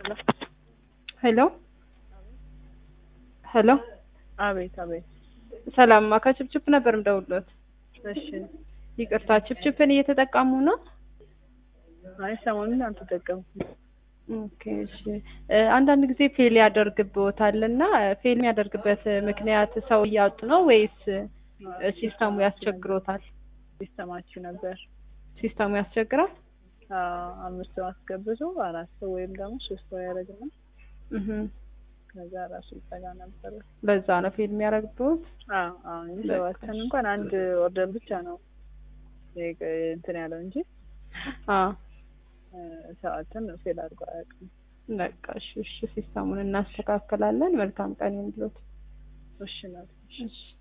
ሄሎ ሄሎ አቤት አቤት። ሰላምማ ከችፕችፕ ነበር የምደውልዎት። እሺ። ይቅርታ ችፕችፕን እየተጠቀሙ ነው? አይ ሰሞኑን አልተጠቀምኩም። ኦኬ እሺ። እ አንዳንድ ጊዜ ፌል ያደርግብዎታል እና ፌል የሚያደርግበት ምክንያት ሰው እያጡ ነው ወይስ እ ሲስተሙ ያስቸግሮታል? ሲስተማችሁ ነበር። ሲስተሙ ያስቸግራል? አዎ፣ አምስት ሰው አስገብቶ አራት ሰው ወይም ደግሞ ሶስት ሰው ያደርግና እህ ከዛ ራሱ ይጠጋ ነበረ። በዛ ነው ፌል የሚያደርግብዎት? አዎ አዎ። እንጂ ሰባትን እንኳን አንድ ኦርደር ብቻ ነው ይሄ እንትን ያለው እንጂ አዎ እ ሰባትን ፌል አድርጎ አያውቅም። በቃ እሺ እሺ። ሲስተሙን እናስተካክላለን። መልካም ቀን ይሁንልዎት። እሺ ነው። እሺ